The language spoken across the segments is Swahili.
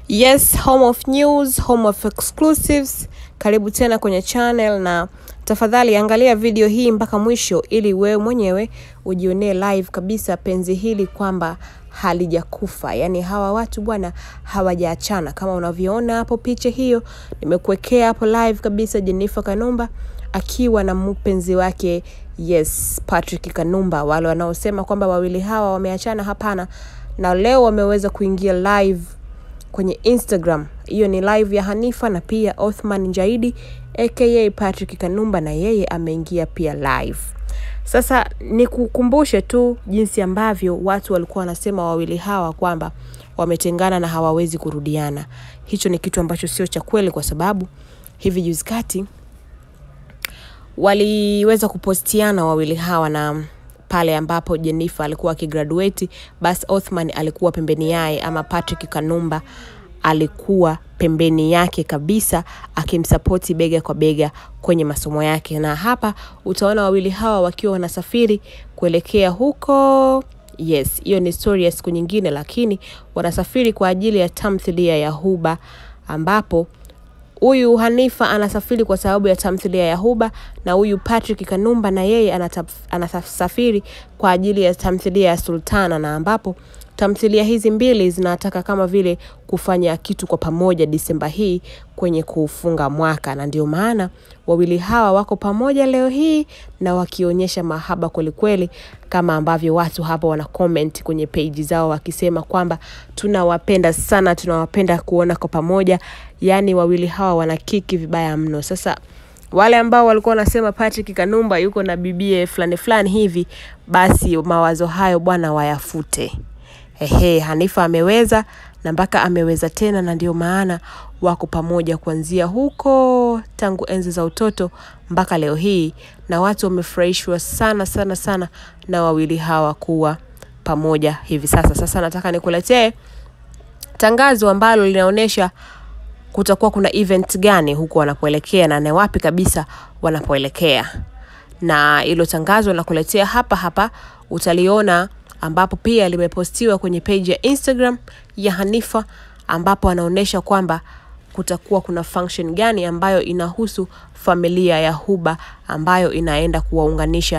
Yes, home of news, home of exclusives. Karibu tena kwenye channel na tafadhali angalia video hii mpaka mwisho ili wewe mwenyewe ujionee live kabisa penzi hili kwamba halijakufa. Yaani hawa watu bwana hawajaachana kama unavyoona hapo picha hiyo nimekuwekea hapo live kabisa Jennifer Kanumba akiwa na mpenzi wake yes Patrick Kanumba. Wale wanaosema kwamba wawili hawa wameachana, hapana. Na leo wameweza kuingia live kwenye Instagram. Hiyo ni live ya Hanifa na pia Othman Jaidi aka Patrick Kanumba, na yeye ameingia pia live. Sasa nikukumbushe tu jinsi ambavyo watu walikuwa wanasema wawili hawa kwamba wametengana na hawawezi kurudiana. Hicho ni kitu ambacho sio cha kweli, kwa sababu hivi juzi kati waliweza kupostiana wawili hawa na pale ambapo Jennifer alikuwa akigraduate, basi Othman alikuwa pembeni yaye, ama Patrick Kanumba alikuwa pembeni yake kabisa akimsapoti bega kwa bega kwenye masomo yake. Na hapa utaona wawili hawa wakiwa wanasafiri kuelekea huko. Yes, hiyo ni story ya siku nyingine, lakini wanasafiri kwa ajili ya tamthilia ya Huba ambapo huyu Hanifa anasafiri kwa sababu ya tamthilia ya Huba na huyu Patrick Kanumba na yeye anasafiri kwa ajili ya tamthilia ya Sultana, na ambapo tamthilia hizi mbili zinataka kama vile kufanya kitu kwa pamoja Disemba hii kwenye kufunga mwaka, na ndio maana wawili hawa wako pamoja leo hii na wakionyesha mahaba kwelikweli, kama ambavyo watu hapa wana comment kwenye page zao wakisema kwamba tunawapenda sana, tunawapenda kuona kwa pamoja. Yaani wawili hawa wana kiki vibaya mno. Sasa wale ambao walikuwa wanasema Patrick Kanumba yuko na bibie fulani fulani hivi, basi mawazo hayo bwana wayafute. Ehe, Hanifa ameweza na mpaka ameweza tena, na ndio maana wako pamoja kuanzia huko tangu enzi za utoto mpaka leo hii, na watu wamefurahishwa sana sana sana na wawili hawa kuwa pamoja hivi sasa. Sasa nataka nikuletee tangazo ambalo linaonyesha kutakuwa kuna event gani huko wanapoelekea na ni wapi kabisa wanapoelekea, na hilo tangazo nakuletea hapa hapa, utaliona ambapo pia limepostiwa kwenye page ya Instagram ya Hanifa, ambapo anaonyesha kwamba kutakuwa kuna function gani ambayo inahusu familia ya Huba ambayo inaenda kuwaunganisha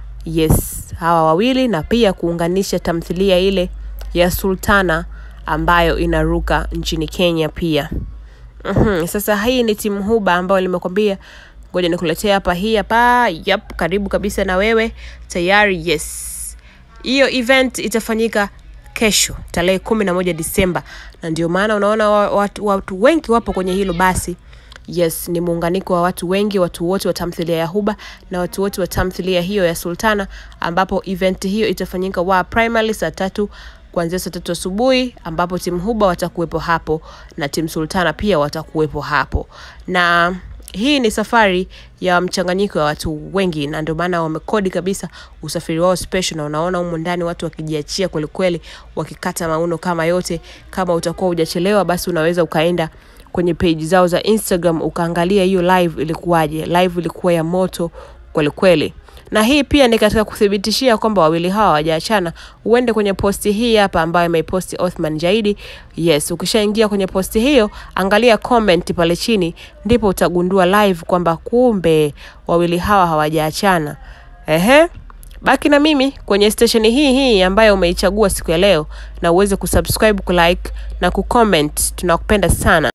yes hawa wawili na pia kuunganisha tamthilia ile ya Sultana ambayo inaruka nchini Kenya pia. Mm-hmm. Sasa hii ni timu Huba ambayo limekwambia, ngoja nikuletea hapa, hii hapa. Yep, karibu kabisa na wewe tayari. Yes, hiyo event itafanyika kesho tarehe kumi na moja Disemba, na ndio maana unaona watu, watu wengi wapo kwenye hilo basi. Yes, ni muunganiko wa watu wengi, watu wote wa tamthilia ya Huba na watu wote wa tamthilia hiyo ya Sultana, ambapo event hiyo itafanyika wa primary saa tatu kuanzia saa tatu asubuhi ambapo timu Huba watakuwepo hapo na timu Sultana pia watakuwepo hapo, na hii ni safari ya mchanganyiko wa watu wengi, na ndio maana wamekodi kabisa usafiri wao special, na unaona humo ndani watu wakijiachia kwelikweli, wakikata mauno kama yote. Kama utakuwa hujachelewa, basi unaweza ukaenda kwenye page zao za Instagram ukaangalia hiyo live ilikuwaje. Live ilikuwa ya moto kwelikweli na hii pia ni katika kuthibitishia kwamba wawili hawa hawajaachana. Uende kwenye posti hii hapa ambayo imeiposti Othman Jaidi. Yes, ukishaingia kwenye posti hiyo, angalia comment pale chini, ndipo utagundua live kwamba kumbe wawili hawa hawajaachana. Ehe, baki na mimi kwenye stesheni hii hii ambayo umeichagua siku ya leo, na uweze kusubscribe, kulike na kucomment. Tunakupenda sana.